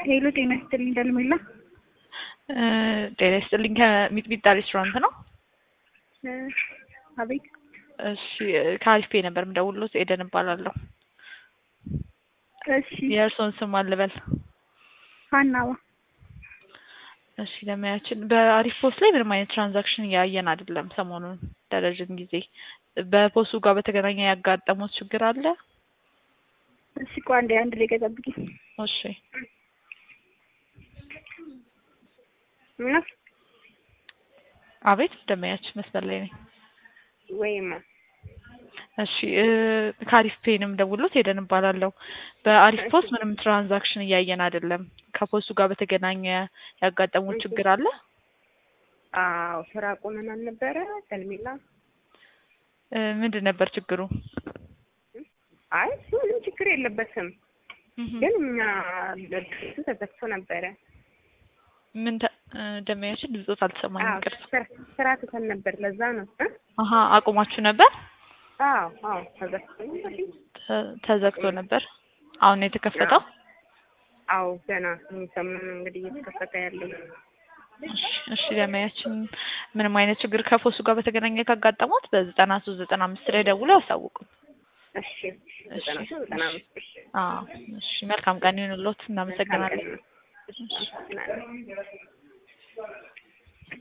ሄሎ ጤና ይስጥልኝ ደልሜላ ጤና ይስጥልኝ ከሚጥሚጣ ሬስቶራንት ነው። አቤት እሺ ከአሪፍ ፔ ነበር የምደውልሎት ኤደን እባላለሁ። እሺ የእርስዎን ስም አልበል? ሀናዋ እሺ ለሙያችን በአሪፍ ፖስት ላይ ምንም አይነት ትራንዛክሽን እያየን አይደለም ሰሞኑን ለረዥም ጊዜ። በፖስቱ ጋር በተገናኘ ያጋጠሙት ችግር አለ? እሺ ቆይ አንዴ አንድ ደቂቃ ጠብቂኝ። እሺ እና አቤት ደመያችን መስመር ላይ ነኝ። ወይማ እሺ ከአሪፍ ፔንም ደውሎት ሄደን እባላለሁ። በአሪፍ ፖስት ምንም ትራንዛክሽን እያየን አይደለም። ከፖስቱ ጋር በተገናኘ ያጋጠሙት ችግር አለ? አዎ ስራ ቆመን አልነበረ ደልሜላ? እ ምንድን ነበር ችግሩ? አይ እሱ ምንም ችግር የለበትም፣ ግን እኛ ድርጅቱ ተዘግቶ ነበረ። ምን ተ- እ ደመያችን ድምፆት አልተሰማኝም። አዎ ይቅርታ። ስራ- ስራ ትተን ነበር፣ ለዛ ነው እ? አሀ አቁማችሁ ነበር? አዎ አዎ ተዘግቶ ነበር። ተ- ተዘግቶ ነበር። አሁን ነው የተከፈተው? አዎ ገና ሰሞኑን እንግዲህ እየተከፈተ ያለው እሺ እሺ ደመያችን ምንም አይነት ችግር ከፖስቱ ጋር በተገናኘ ካጋጠሙት በዘጠና ሶስት ዘጠና አምስት ላይ ደውሎ ያሳውቁን። እሺ ዘጠና ሶስት ዘጠና አምስት እሺ አዎ እሺ መልካም ቀን ይሁንልዎት። እናመሰግናለን። እናመሰግናለን።